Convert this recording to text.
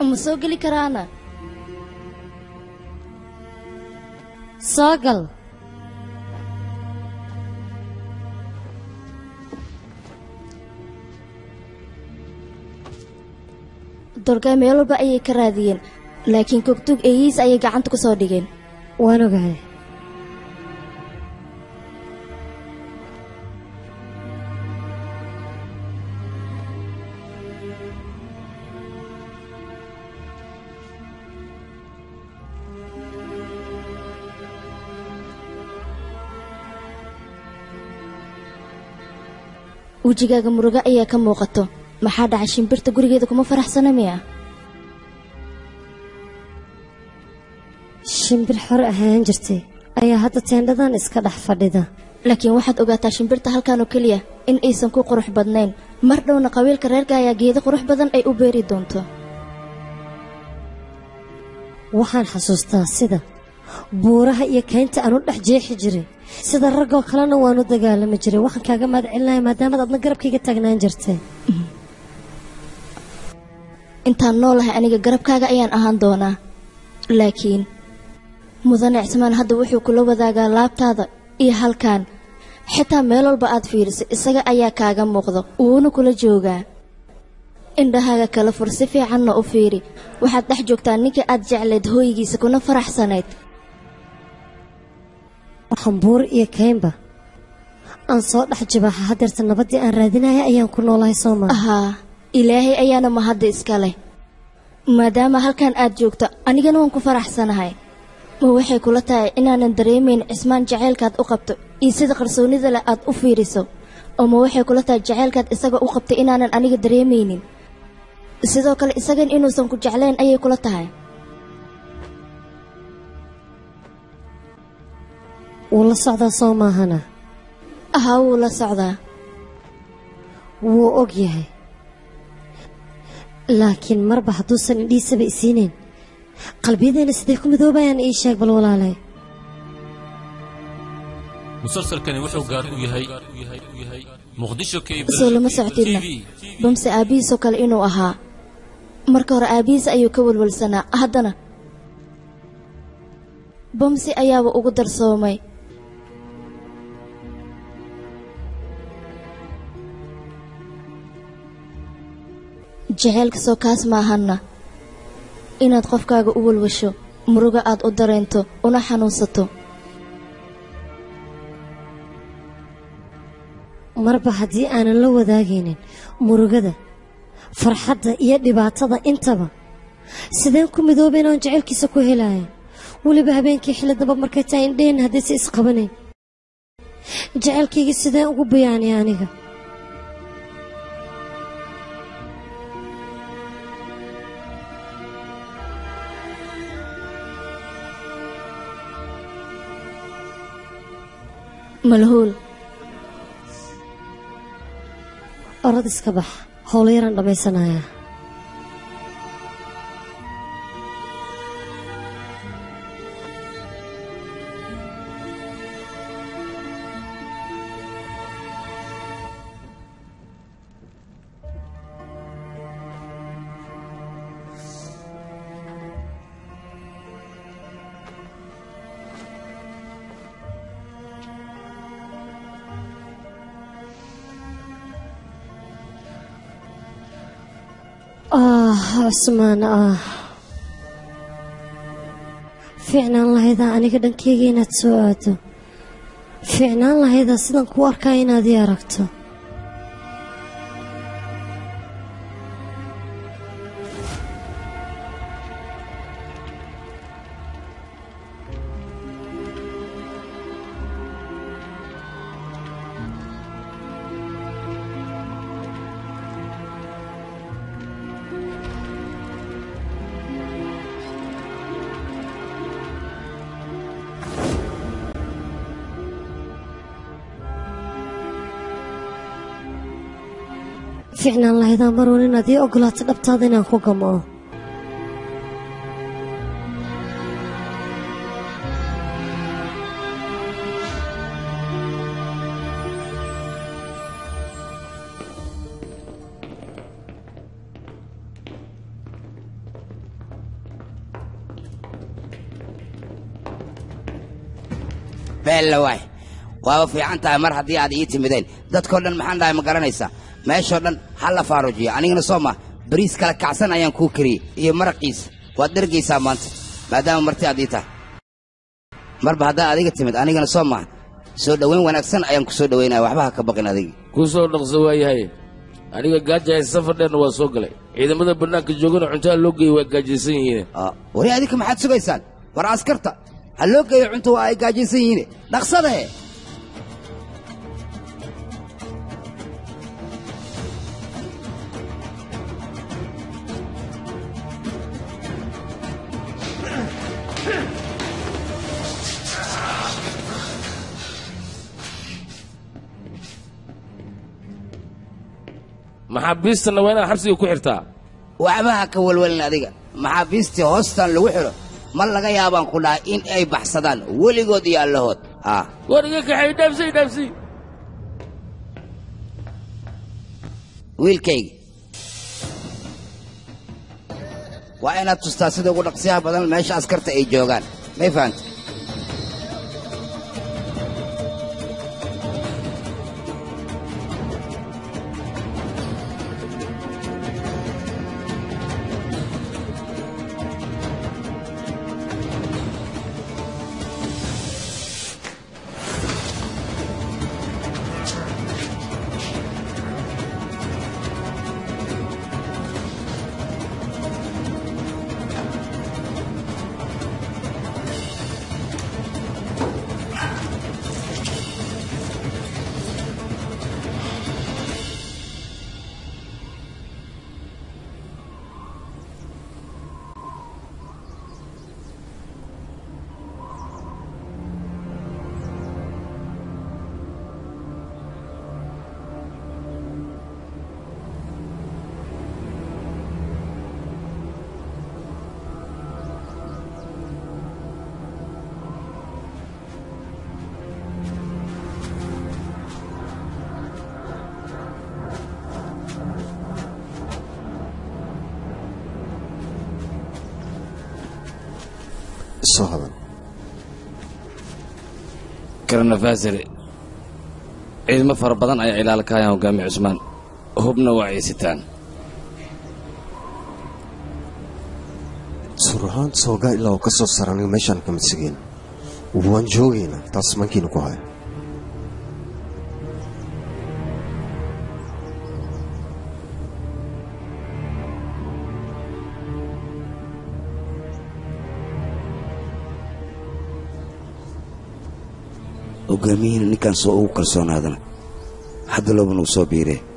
ma soo geli karaana soo gal dorgay meel walba ayay ka raadiyeen laakiin kogtug eeyihiis ayay gacanta ku soo dhigeen waan ogahay wejigaaga murugo ayaa ka muuqato maxaa dhacay shimbirta gurigeeda kuma faraxsana miya shimbir xore ahaan jirtay ayaa hadda teendhadan iska dhex fadhida laakiin waxaad ogaataa shimbirta halkan oo keliya in aysan ku qurux badnayn mar dhowna qabiilka reerka ayaa geedo qurux badan ay u beeri doonto waxaan xasuustaa sida buuraha iyo kaynta aan u dhex jeexi jiray sida raggoo kalena waan u dagaalami jiray waxaan kaaga mahad celinaya maadaamaad adna garabkayga taagnaan jirtay intaan noolahay aniga garabkaaga ayaan ahaan doonaa laakiin mudane cismaan hadda wuxuu kula wadaagaa laabtaada iyo halkan xitaa meel walba aad fiiriso isaga ayaa kaaga muuqdo wuuna kula joogaa indhahaaga kala fur si fiicanna u fiiri waxaad dhex joogtaa ninkii aad jeclayd hooygiisa kuna faraxsanayd waxaan buur iyo kaynba aan soo dhex jibaaxa hadeerta nabaddii aan raadinaya ayaan ku noolahay soo maa ahaa ilaahay ayaana mahadda iska leh maadaama halkan aad joogto anigana waan ku faraxsanahay ma waxay kula tahay inaanan dareemayn cismaan jacaylkaad u qabto iyo sida qarsoonnida leh aad u fiiriso oo ma waxay kula tahay jacaylkaad isaga u qabtay inaanan aniga dareemaynin sidoo kale isagan inuusan ku jeclayn ayay kula tahay wuu la socdaa soo maahana ahaa wuu la socdaa wuu og yahay laakiin marba hadduusan indhiisaba isiinayn qalbiyadeenna siday ku midoobayaan ii sheeg bal walaalay musalsalkani wuxuu gaar u yahay muqdisho soo lama socdinna bamse aabbihiisoo kale inuu ahaa marka hore aabbihiis ayuu ka walwalsanaa haddana bamsi ayaaba ugu darsoomay jaceylka soo kaas maahanna inaad qofkaaga u walwasho muruga aad u dareento una xanuunsato marba haddii aanan la wadaagaynin murugada farxadda iyo dhibaatada intaba sideen ku midoobayn oon jacaylkiisa ku helaya weliba habeenkii xilidaba markay tahay indheen haddayse isqabanayn jacaylkayga sideen ugu bayaanay aniga malhuul orad iska bax howlo yaraan dhammaysanayaa ah cusmaan ah fiicnaan lahaydaa aniga dhankeyga inaad soo aado fiicnaan lahaydaa sidaan kuu arkaa inaad ii aragto fiicnaan lahaydaa maruun inaad ii ogolaato dhabtaada inaan ku gam'o beella waay waaba fiican tahay mar haddii aad ii timideen dadkoo dhan maxaan dhahay ma garanaysaa meeshoo dhan ha la faarujiyo anigana soo ma bariis kala kacsan ayaan kuu kariyey iyo maraqiisa waad dhergaysaa maanta maadaama marti aad ii tahay marba haddaa adiga timid anigana soo maha soo dhowayn wanaagsan ayaan ku soo dhowaynaya waxba ha ka baqin adiga kuu soo dhaqso waayahay aniga gaajahay safar dheerna waa soo galay ciidamada bannaanka joogana cuntada loo geeyey waa gaajaysan yihiin Ah, wari adinka maxaad sugaysaan war askarta ha loo geeyo cunto waa ay gaajaysan yihiin dhaqsadahe maxaabiistana waa inaad xabsiga ku xirtaa waxba ha ka walwalin adiga maxaabiistii hoostan lagu xidho ma laga yaabaan ku dhahay in ay baxsadaan weligood iyo allahood ah war iga kaxay dhaafsay dhaafsay wiilkaygi waa inaad tustaa sida ugu dhaqsiyaha badan meesha askarta ay joogaan may fahanta soo hadan karnafasare ciidamo fara badan ayaa ilaala ka hayaan hogaamiye cusmaan hubna waa ciisitaan sur ahaan soogaa ilaa uu ka soo sara aniga meeshaan kama sigeen waan joogaynaa taas mankiina ku haya hogaamiyihina ninkaan soo ugu kalsoonaadana hadda looban uu soo biiree